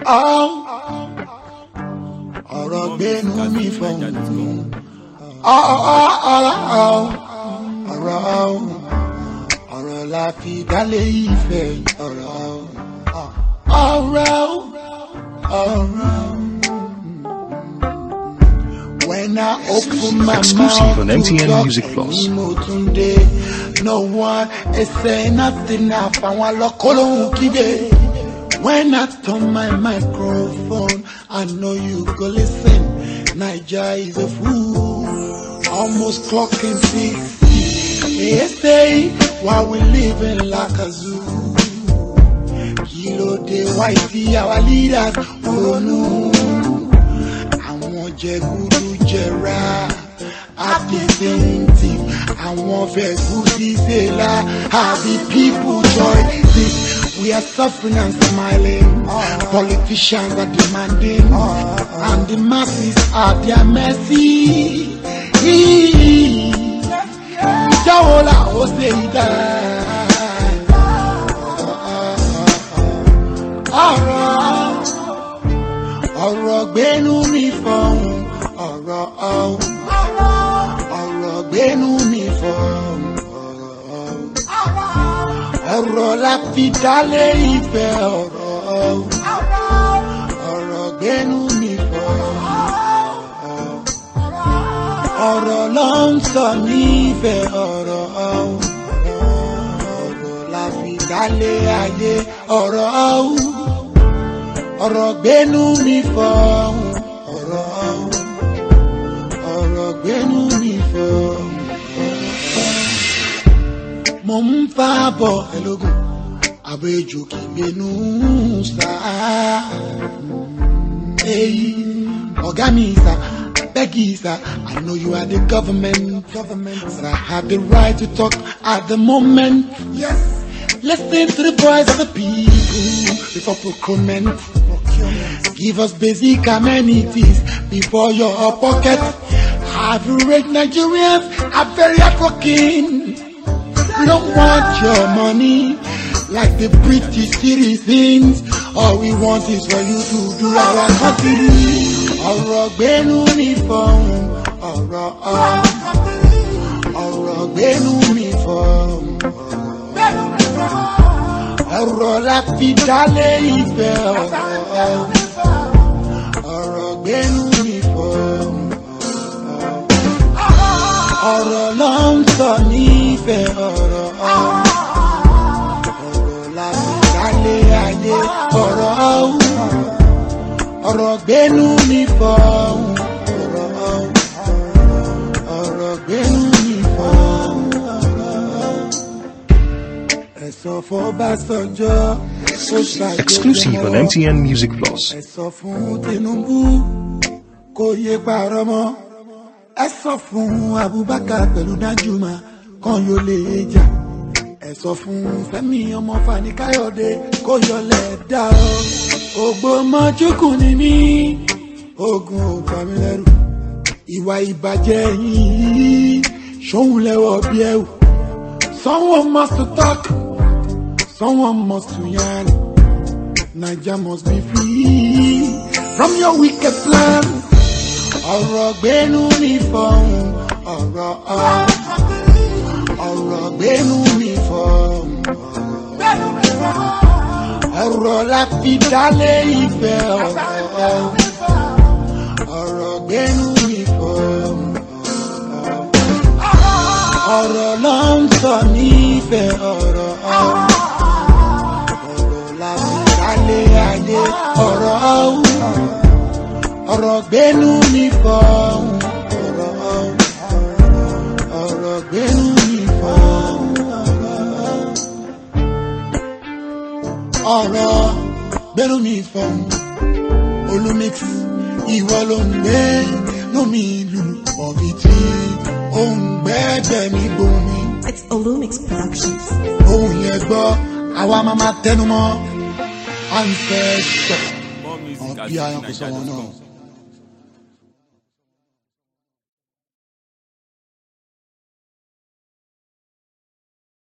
ọ̀rọ̀ gbénu mi fọ̀hún. ọ̀rọ̀ ọ̀rọ̀ ọ̀rọ̀ la fi dálé ìfẹ́ ọ̀rọ̀ ọ̀rọ̀ ọ̀rọ̀. When I open my Exclusive mouth on to MTN talk Music Plus. any Motunde, no one is saying nothing. Àfàwọn alọ́kọ́lóhùn kígbe. When I turn my microphone, I know you go listen. Naija is a fool, almost clocking sixty. They say while we living like a zoo. Kí ló dé why see our leaders ronú? Àwọn jẹgúdú jẹra at the same time. Àwọn fẹ̀gúsí ṣẹlá how the people join this. We are suffering and smiling. Politicians are demanding, and the masses are their mercy. Ìjáwó la ó ṣe ìdá. Ọ̀rọ̀ ọ̀rọ̀ gbénú mi fọ̀hún. Ọ̀rọ̀ ọ̀hún. Ọ̀rọ̀ gbénú mi fọ̀hún. Ọ̀rọ̀ ọ̀rọ̀ la fi dálé ìfẹ́ ọ̀rọ̀ ọ̀hún. Ọ̀rọ̀ gbénú mi fọ̀hún. Ọ̀rọ̀ ló ń sọ nífẹ̀ẹ́ ọ̀rọ̀ ọ̀hún. Ọ̀rọ̀ la fi dálé ayé ọ̀rọ̀ ọ̀hún. Ọ̀rọ̀ gbénú mi fọ̀hún. Ọ̀rọ̀ ọ̀hún. Ọ̀rọ̀ gbénú mi fọ̀hún. Mo ń fa bọ̀ ẹlógún, àbẹ̀jò kì í gbénú sáà. Èyí ọ̀gá mi sá, bẹ́gì sá, I know you are the government, government, but I have the right to talk at the moment. Yes. Listen to the voice of the people before procurement. Give us basic amenities before your pocket. Have you read Nigerians are very hardworking. We don't want your money like the British citizens. All we want is for you to do our country. Ọ̀rọ̀ gbénú mi fọ̀hún. Ọ̀rọ̀ ọ̀hún. Ọ̀rọ̀ gbénú mi fọ̀hún. Ọ̀rọ̀ la fi dálé ìfẹ́ ọ̀rọ̀. Ọ̀rọ̀ gbénú mi fọ̀hún. Ọ̀rọ̀ ló ń sọ nífẹ̀ẹ́ ọ̀rọ̀. Ọ̀rọ̀ la fi dálé ayé ọ̀rọ̀. Ọ̀rọ̀ gbénú mi fọ̀hún. Ọ̀rọ̀ ọ̀rọ̀ gbénú mi fọ̀hún. Ẹ̀sọ́ fọ́básọjọ́ ó ṣàjọyọ̀ Exclusive on MTN Music Plus. ẹ sọ fún Tinubu kó yé parọ́ mọ́ ẹ sọ fún Abubakar pẹ̀lú Danjuma kan yóò lè jà ẹ sọ fún Fẹ́mi ọmọ Fani Káyọ̀dé kó yọlẹ̀ dá ọ Ògbómọ̀ṣókù ni mí ogun ò bà mí lẹ́rù ìwà ìbàjẹ́ yìí ṣóhun lẹ́wọ̀ bí ẹ̀wù someone must to talk someone must to yarn. Naija must be free from your wicked plan. Ọ̀rọ̀ gbénú mi fọ̀hún. Ọ̀rọ̀ ọ̀hún. Ọ̀rọ̀ gbénú mi fọ̀hún. Ọ̀rọ̀ la fi dálé ìfẹ́ ọ̀rọ̀. Ọ̀rọ̀ gbénú mi fọ̀hún. Ọ̀rọ̀ ló ń sọ nífẹ̀ẹ́ ọ̀rọ̀. Ọ̀rọ̀ la fi dálé ayé ọ̀rọ̀ ọ̀hún. ọ̀rọ̀ gbénú mi fọ̀hún. ọ̀rọ̀ ọ̀hún. ọ̀rọ̀ gbénú mi fọ̀hún. ọ̀rọ̀ gbénú mi fọ̀hún. olumix ìwọ ló ń gbé lómi ìlú ọ̀bì tí ó ń gbẹ́gbẹ́ mi gbomi. It's Olumix Productions. ohun yẹn gbọ́ àwa máa ma tẹnu mọ́ à ń fẹ́ sọ More music àwọn at bí ayọ̀ kò sọ wọn náà. nigeria.com.